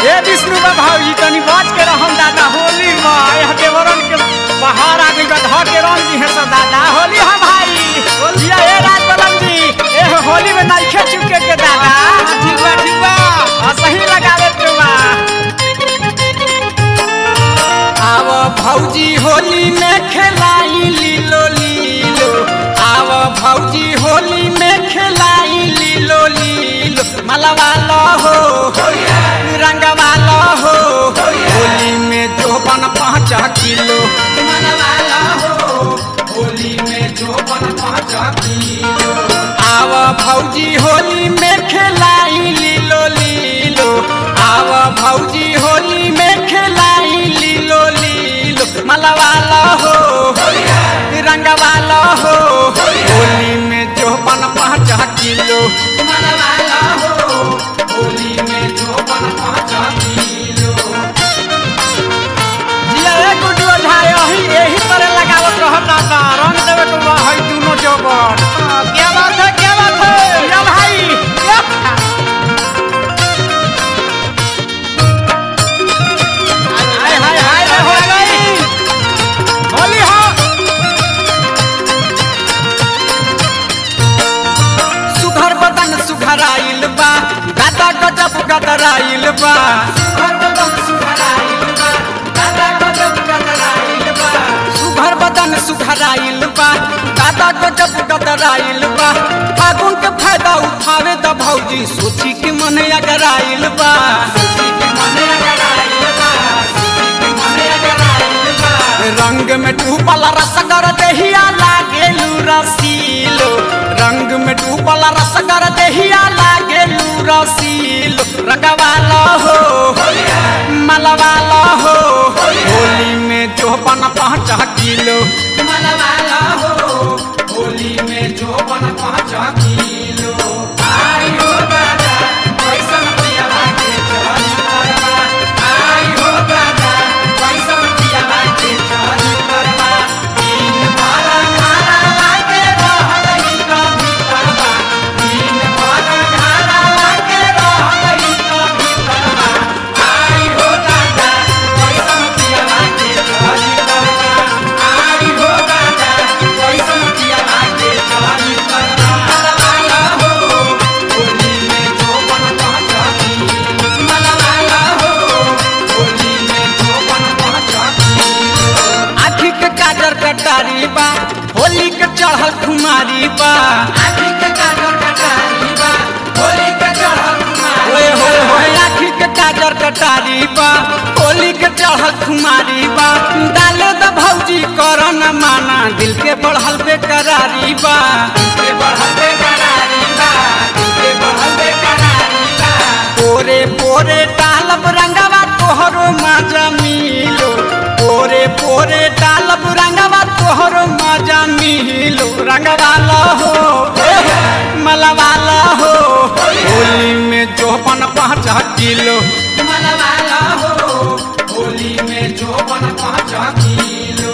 ए विष्णु बा भौजी तनी बच के रहम दादा होली में यह देवरन के बाहर आ गइल बा धर के रंग दी है सब दादा होली है भाई होलिया ए राज बलम जी ए होली में नइखे चुके के दादा ठीक बा ठीक बा आ सही लगावे के बा आव भौजी होली में खेलाई लीलो लीलो आव भौजी होली में खेलाई लीलो लीलो मलवालो हो रंगवालो हो होली में जोबन पाँच किलो मनवालो हो होली में जोबन पाँच किलो आव भौजी होली में खेलाई लीलो लीलो आव भौजी होली में खेलाई लीलो लीलो मलवाला हो रंगवाला हो होली में जोबन पाँच किलो मलवाला हो होली में जोबन पाँच किलो जिया ए गुड्डू ओझा यही यही तरह लगावत रहत दादा रंग देवे के बा हई दुनो जोबन क्या बात है क्या बात है या भाई या हाय हाय हाय रे हो गई होली हो सुघर बदन सुघराइल बा गाता गजब गदराइल बा सुघर बदन सुघराइल बा गाता गजब गदराइल बा सुघर बदन सुघराइल बा गाता गजब गदराइल बा फागुन के फायदा उठावे द भौजी सोची के मन अगराइल बा सोची के मन अगराइल बा सोची के मन अगराइल बा रंग में डूबल रसगर देहिया लागेलू रसीलो रंग में डूबल रसगर देहिया लागेलू रसीलो रंगवाला हो मलवाला हो होली में जोबन पाँच किलो मलवाला हो होली में जोबन पाँच किलो आई हो दादा कैसन पिया लागे चली करवा आई हो दादा कैसन पिया लागे चली करवा दिन भर खाना लागे रहलई कभी करवा दिन भर खाना लागे रहलई कभी करवा आई हो दादा कैसन पिया लागे चली करवा आई हो दादा कैसन पिया लागे चली करवा मलवाला हो होली में जोबन पाँच किलो मलवाला हो होली में जोबन पाँच किलो आँखी के काजर कटारी बा होली के चढ़ल खुमारी बा आँखी के काजर कटारी बा होली के चढ़ल खुमारी ओए होए होए आँखी के काजर कटारी बा होली के चढ़ल खुमारी बा डाले द भौजी कर न माना दिल के बढ़ल बेकरारी बा दिल के बढ़ल बेकरारी बा दिल के बढ़ल बेकरारी बा पोरे पोरे डालब रंगवा तोहरो मजा मिलो पोरे पोरे डालब रंगवा तोहरो मजा मिलो रंगवाला हो मलवाला हो होली में जोबन पाँच किलो मलवाला हो होली में जोबन पाँच किलो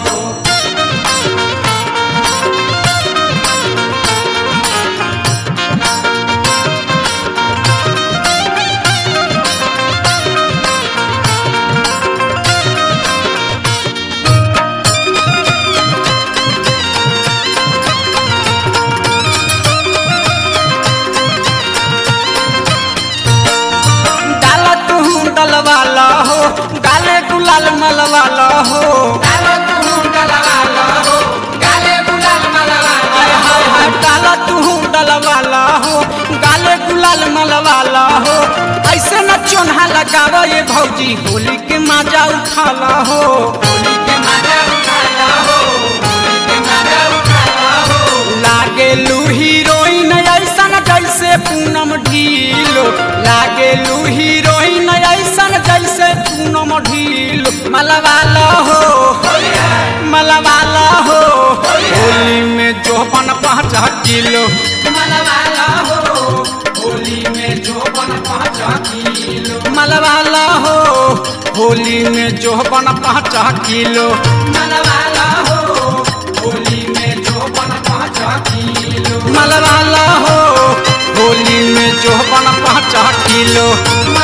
डाला तू डलवाला हो गाले गुलाल मलवाला हो डाला तू डलवाला हो गाले गुलाल मलवाला हाय हाय डाला तू डलवाला हो गाले गुलाल मलवाला हो ऐसे न चोन्हा लगावा ये भौजी होली के मजा उठाला हो होली के मजा उठाला हो होली के मजा उठाला हो लागे लू हीरोइन ऐसन जैसे पूनम ढीलो लागे लू हीरोइन ऐसन जैसे पूनम ढीलो मलवाला हो मलवाला हो होली में जोबन पाँच किलो मलवाला हो होली में जोबन पाँच किलो मलवाला हो होली में जोबन पाँच किलो मलवाला हो होली में जोबन पाँच किलो मलवाला हो होली में जोबन पाँच किलो